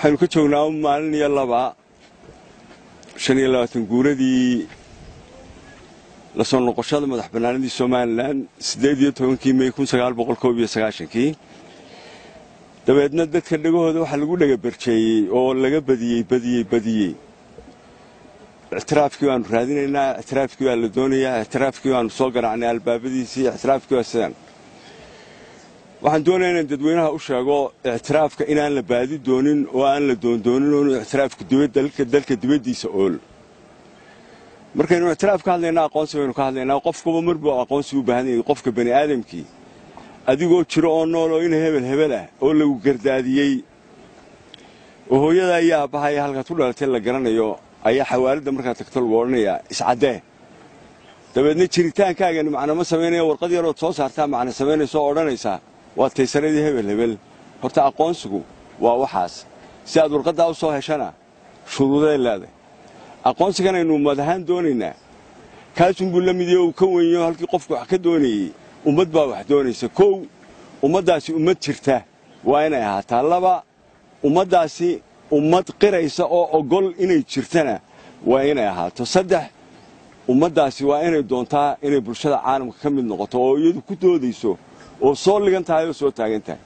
waxaynu ka joognaa maalin iyo laba shan iyo labaatan guuradii la soo noqoshada madax bannaanidii somalilan siddeed iyo tobankii mey kun sagaal boqol koob iyo sagaashankii dabeedna dadka dhegahooda waxaa lagu dhagabarjeeyey oo laga badiyey badiyey badiyey ictiraafkii baanu raadinaynaa ictiraafkii baa la doonayaa ictiraafkii baanu soo garaacnay albaabadiisii ictiraafkii waa sidaan waxaan doonayaa inaan dadweynaha u sheego ictiraafka inaan la baadi doonin oo aan la doondoonin oo inuu ictiraafku dalka dibaddiisa ool markaynu ictiraaf ka hadlaynaa aqoonsi baynu ka hadlaynaa qofkuba marbuu aqoonsi u baahan yahay qofka bani aadamkii adigoo jiro oo nool oo ina hebel hebel ah oo lagu gardaadiyey oo hooyada iyo aabbaha iyo halkaad ku dhalatay la garanayo ayaa xawaaladda markaad tagto lagu odhanayaa iscaddee dabeedna jiritaankaagani macna ma samaynaya warqad yarood soo saartaa macna samaynaysa oo odhanaysaa waa taysaradii hebel hebel horta aqoonsigu waa waxaas si aad warqaddaa u soo heshana shuruuday leedahay aqoonsigan aynu ummad ahaan doonaynaa kaasunbuu la midiyo uu ka wenyo halkii qofku wax ka doonayey ummad baa wax doonaysa kow ummaddaasi ummad jirta waa inay ahaataa laba ummaddaasi ummad qiraysa oo ogol inay jirtana waa inay ahaato saddex ummaddaasi waa inay doontaa inay bulshada caalamka ka mid noqoto oo iyadu ku doodayso oo soo ligan tahay oo soo taagan tahay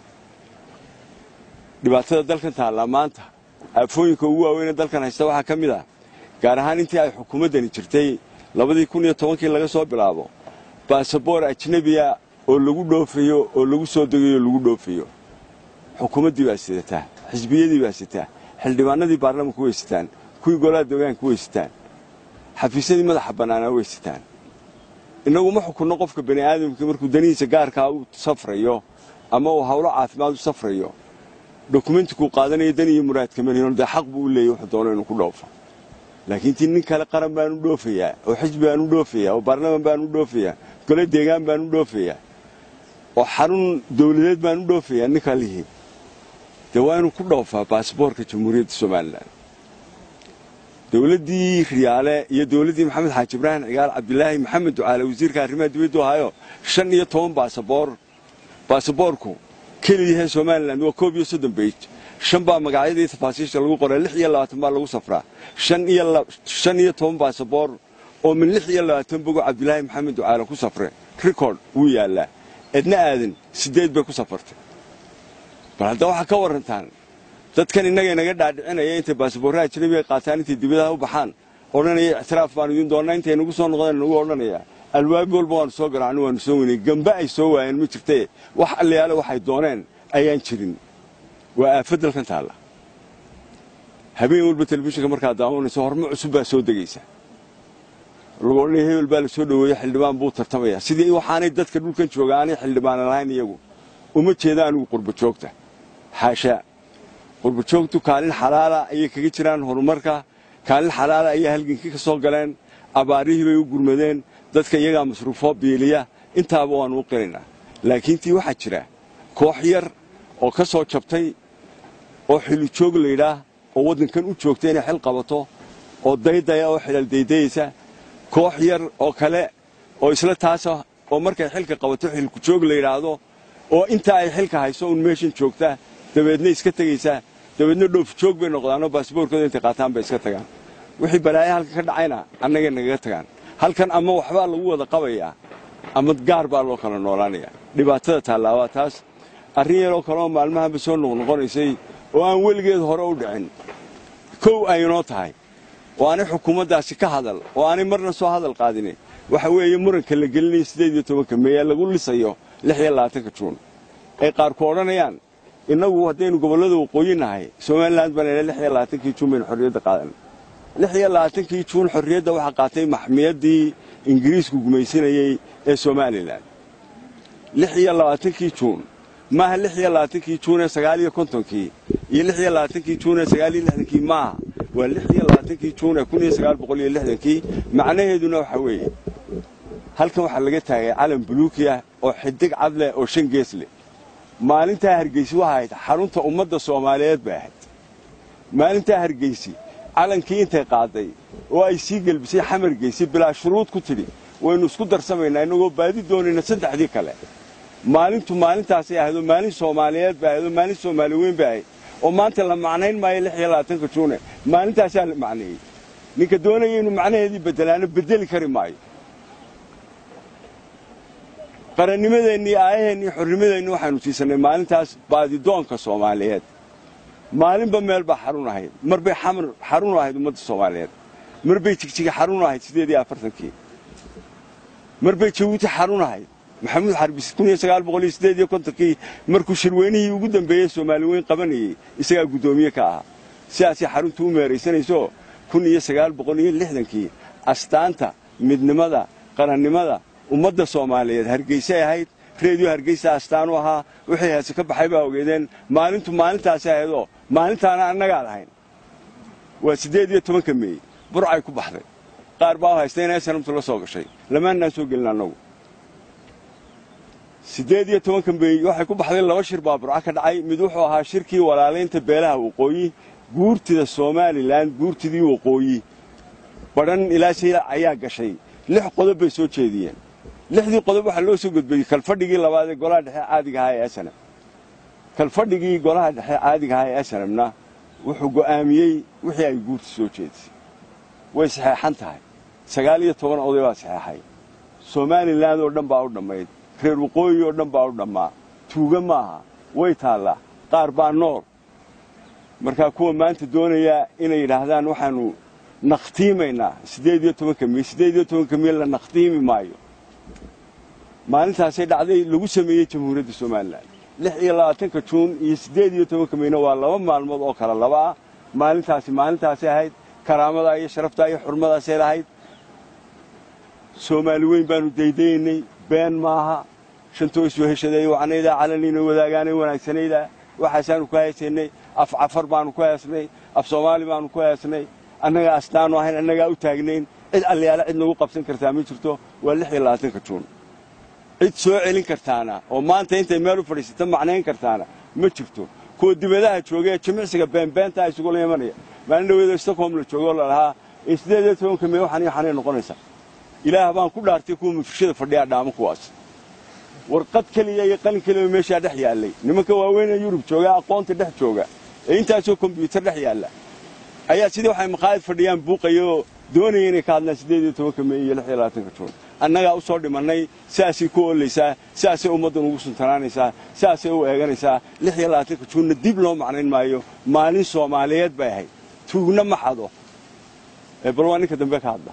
dhibaatada dalkan taallaa maanta aafooyinka ugu waaweyne dalkan haysta waxaa ka mid ah gaar ahaan intii ay xukuumaddani jirtay labadii kun iyo tobankii laga soo bilaabo baasaboor ajnebiya oo lagu dhoofayo oo lagu soo degayo oo lagu dhoofayo xukuumaddii baa sidataa xisbiyadii baa sitaa xildhibaanadii baarlamanku way sitaan kuwii golaha deegaanku way sitaan xafiisyadii madaxa bannaanaa way sitaan innagu ma xukunno qofka bani aadamkii markuu danihiisa gaarkaa u safrayo ama uu hawlo caafimaad u safrayo dokumentikuu qaadanayo dan iyo muraadka malihin dee xaq buu u leeyay wuxuu doono inuu ku dhoofo laakiin tii nin kale qaran baanu dhoofayaa oo xisbi baanu dhoofayaa oo baarlaman baanu dhoofayaa gole deegaan baanu dhoofayaa oo xarun dawladeed baanu dhoofayaa ninkaa lihii dee waa inuu ku dhoofaa baasboorka jamhuuriyadda somalilan dowladdii riyaale iyo dowladdii maxamed xaaji ibraahim cigaal cabdilaahi maxamed ducaale wasiirka arrimaha dibaddu ahayo shan iyo toban baasaboor baasaboorku keliyahe somalilan waa koob iyo soddon beyj shan baa magacyadii tafaasiisha lagu qoray lix iyo labaatan baa lagu safraa shan iyo toban baasaboor oo min lix iyo labaatan bogo cabdilaahi maxamed ducaale ku safre rikord wuu yaallaa edna aadan siddeed bay ku safartay bal hadda waxaa ka warrantaan dadkan innaga inaga dhaadhicinaya intay baasaboorraha ajnabiga qaataan intay dibadaha u baxaan odhanaya ictiraaf baanu idiin doonnaa intay nagu soo noqdeen nagu odhanaya albaab walba waanu soo garaacno waanu soo weynay gamba ay soo waayeen ma jirtee wax allayaale waxay dooneen ayaan jirin waa aafad dalkan taalla habeen walba telefishinka markaad daawanayso hormo cusub baa soo degaysa lagu odhanaya hebel baa la soo dhoweeye xildhibaan buu tartamaya sidii waxaanay dadka dhulkan jooga aanay xildhibaana lahayn iyagu uma jeeda anigu qurba joogta xaashaa qurba joogtu kaalin xalaala ayay kaga jiraan horumarka kaalin xalaala ayay halgankii ka soo galeen abaarihii bay u gurmadeen dadka iyagaa masruufoo biiliya intaaba waannu u qiraynaa laakiin tii waxaa jira koox yar oo ka soo jabtay oo xilijoog laydhaah oo waddankan u joogta inay xil qabato oo daydaya oo xilal daydayaysa koox yar oo kale oo isla taasa oo markay xilka qabato xilkujoog la yidhaahdo oo intaa ay xilka hayso uun meeshan joogta dabeedna iska tegaysaa dabeedna dhoofjoog bay noqdaanoo baasboorkooda intay qaataan bay iska tagaan wixii balaayo halka ka dhacayna annagay nagaga tagaan halkan ama waxbaa lagu wada qabayaa ama gaar baa loo kala noolaanayaa dhibaatada tallaabaa taas arrin yaroo kaleoo maalmahanba soo noqnoqonaysay oo aan weligeed hore u dhicin kow aynoo tahay oo aanay xukuumaddaasi ka hadal oo aanay marna soo hadal qaadini waxa weeye muranka la gelinayo siddeed iyo tobanka meeyaa lagu lisayo lix iyo labaatanka juun ay qaarku odhanayaan innagu haddaynu gobollada waqooyi nahay somalilan baan lix iyo labaatankii juun baynu xorriyadda qaadan lix iyo labaatankii juun xorriyadda waxaa qaatay maxmiyaddii ingiriisku gumaysanayey ee somalilan lix iyo labaatankii juun maaha lix iyo labaatankii juun ee sagaal iyo kontonkii iyo lix iyo labaatankii juun ee sagaal iyo lixdankii maaha waa lix iyo labaatankii juun ee kun iyo sagaal boqol iyo lixdankii macnaheeduna waxaa weeye halkan waxaa laga taagay calan buluuki ah oo xidig cad leh oo shan gees leh maalintaa hargeysi waxay ahayd xarunta ummadda soomaaliyeed bay ahayd maalintaa hargeysi calankii intay qaaday oo ay sii gelbisay xamar geysi bilaa shuruud ku tidhi waynu isku darsamaynaa innagoo baadi doonayna saddexdii kale maalintu maalintaasay ahayd oo maalin soomaaliyeed bay ahayd oo maalin soomaali weyn bay ahayd oo maanta la macnayn maayo lix iyo labaatanka juune maalintaasaa la macneeyey ninka doonaya inuu macnaheedii bedelaano bedeli kari maayo qarannimadeennii aayaheennii xornimadeenni waxaynu siisannay maalintaas baadidoonka soomaaliyeed maalinba meel baa xarun ahayd mar bay xamar xarun ahayd ummadda soomaaliyeed mar bay jigjiga xarun ahayd siddeed iyo afartankii mar bay jabuuti xarun ahayd maxamuud xarbis kun iyo sagaal boqol iyo siddeed iyo kontonkii markuu shirweynihii ugu dambeeyey soomaali weyn qabanayey isagaa guddoomiye ka ahaa sidaasay xaruntu u meeraysanayso kun iyo sagaal boqol iyo lixdankii astaanta midnimada qarannimada ummadda soomaaliyeed hargeysay ahayd reediyo hargeysa astaan u ahaa wixii heese ka baxay baa ogeedeen maalintu maalintaasi ahaydoo maalintaana annagaa lahayn waa siddeed iyo tobanka meey burcay ku baxday qaar baa u haysta inay sanamtu la soo gashay lamaannaan soo gelin annagu siddeed iyo tobanka meey waxay ku baxday laba shir baa burco ka dhacay mid wuxuu ahaa shirkii walaalaynta beelaha waqooyi guurtida somalilan guurtidii waqooyi badhan ilaa shayla ayaa gashay lix qodob bay soo jeediyeen lixdii qodob waxaa loo soo gudbayey kalfadhigii labaad ee golaha dhexe caadiga ahaa ee snm kalfadhigii golaha dhexe caadiga ahaa ee snmna wuxuu go'aamiyey wixii ay guurta soo jeedisay way saxeexan tahay sagaal iyo toban oday baa saxeexay somalilan oo dhan baa u dhammayd reer waqooyi oo dhan baa u dhammaa tuuga maaha way taallaa qaar baa nool markaa kuwa maanta doonayaa inay yidhaahdaan waxaanu nakhtiimaynaa siddeed iyo tobanka miil siddeed iyo tobanka miil la nakhtiimi maayo maalintaasay dhacday lagu sameeyey jamhuuriyadda somalilan lix iyo labaatanka juun iyo siddeed iyo tobanka miilna waa laba maalmood oo kale laba ah maalintaasi maalintaasay ahayd karaamadaa iyo sharaftaa iyo xurmadaasay lahayd soomaali weyn baanu daydayaynay been maaha shantoo isoo heshaday wacnaydaa calaniina wadaagaanay wanaagsanaydaa waxaasaanu ku haysaynay af cafar baanu ku heesnay af soomaali baanu ku heesnay annagaa astaanu ahayn annagaa u taagnayn cid allayaala cid nagu qabsan kartaa ma jirto waa lix iyo labaatanka juun cid soo celin kartaana oo maanta intay meel u fadhiisata macnayn kartaana ma jirto kuwa dibadaha jooga ee jimicsiga beenbeentaa isugula imanaya maalin dhaweedo stockholm la joogo oo lalahaa ee siddeed iyo tobanka mee waxan iyo xanay noqonaysaa ilaah baan ku dhaartay kuwa mufishada fadhiyaa dhaamo kuwaas warqad keliya iyo qalin keliya meeshaa dhex yaallay nimanka waaweynee yurub jooga aqoonta dhex jooga ee intaasoo kombyuutar dhex yaalla ayaa sidii waxay maqaayad fadhiyaan buuqaya oo doonaya inay ka hadlaan siddeed iyo tobanka mee iyo lix iyo labaatanka juun annagaa u soo dhimannay sidaasay ku oolaysaa sidaasay ummaddan ugu suntanaanaysaa sidaasay u eeganaysaa lix iyo labaatanka juunna dib loo macnayn maayo maalin soomaaliyeed bay ahayd tuugna ma xado bal waa ninka dambe ka hadla